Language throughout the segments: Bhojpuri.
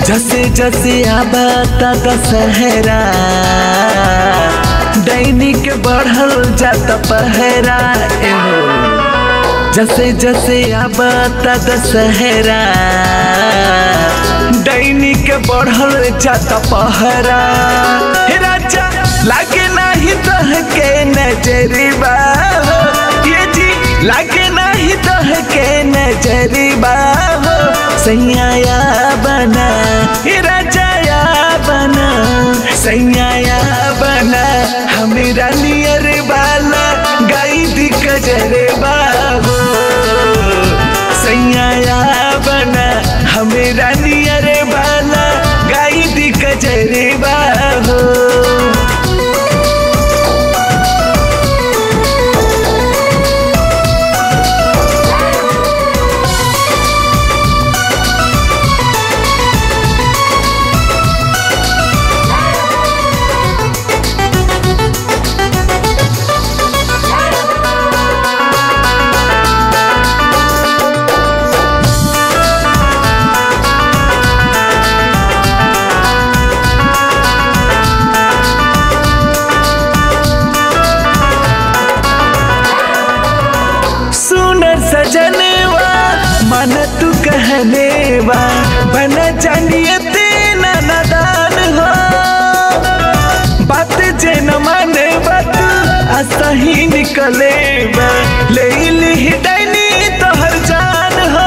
जसे जसे आबाता दशहरा दैनिक बढ़ल जाता पहरा एहो जसे जसे आबाता दशहरा दैनिक बढ़ल जाता पहरा हे राजा लागे नाही तह के नजरिबा हो ये जी लागे नाही तह के नजरिबा हो सैया बना हे राजा या बना सैया बना हमेरा नियर बाला गाई दी कजरबा हो सैया बना हमेरा नियर बाला गाई दी कजरबा हो सुनर सजनेवा मन तू कहनेवा बन जानिए तेना नदान हो बात जे न माने बात असही निकले ले ली डैनी तोहर जान हो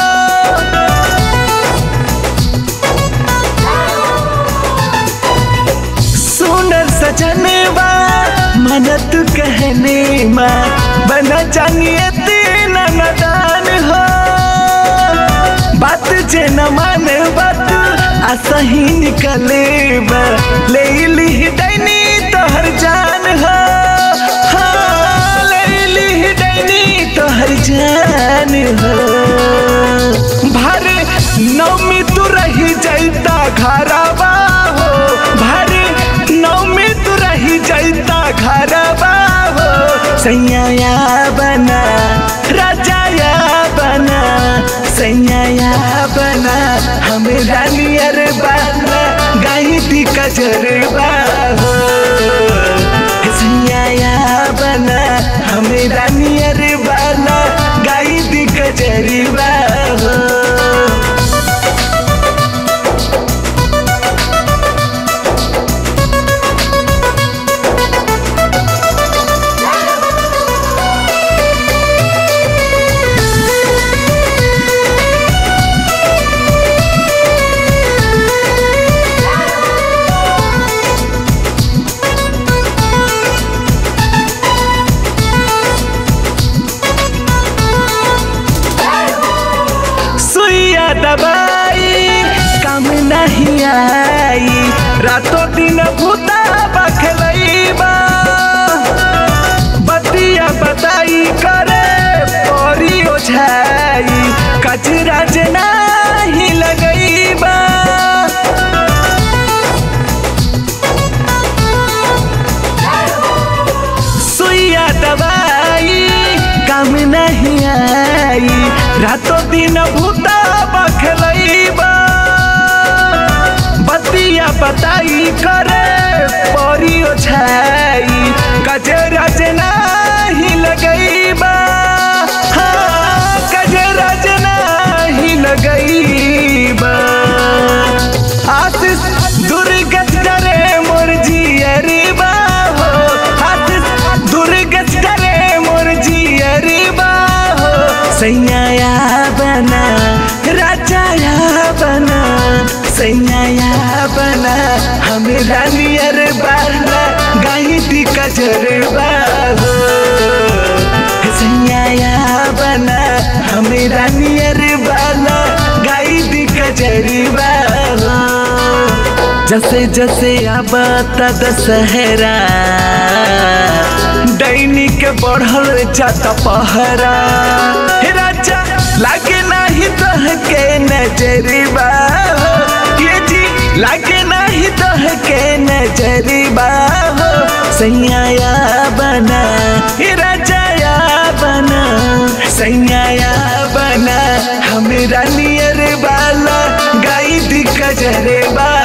सुनर सजनेवा मन तू कहने माँ बना जानिए तेना नदान हो बात जे न माने बात असही निकले ले ली डैनी तोहर जान हो हाँ, ले ली डैनी तोहर जान हो भारे नौमी तू रही जाता घरवा हो भारे नौमी तू रही जाता घरवा हो सैया बना राजा या बना सैया बना हमें रानियर बना गाई दी कजरवा हो सैया बना हमें रानियर बना गाई दी कजरवा हो सुइया दबाई काम नहीं आई रातों दिन भूता बखलैबा बतिया बताई करे परी ओझाई कचरा नहीं लगैबा सुइया दवाई काम नहीं आई रातों दिन भूता बखलैबा बतिया बताई करे परी ओछाई कजरा नहीं लगैबा हाँ कजरा नहीं लगैबा आशीष दुर्गत डरे मोर जियरिबा हो आशीष दुर्गत डरे मोर जियरिबा हो सैया बना राजा बना सैया बना हमें रानियर बना गाई दी कजरबा हो सैया बना हमें रानियर बना गाई दी कजरबा हो जसे जसे आबाता दशहरा दैनिक बढ़ल जाता पहरा हे राजा लागे नाही तह के नजरिबा हो ये जी लागे नाही तह के नजरिबा हो सैया बना हे राजा या बना सैया बना हमेरा नियर वाला गाई दिख गजरे बा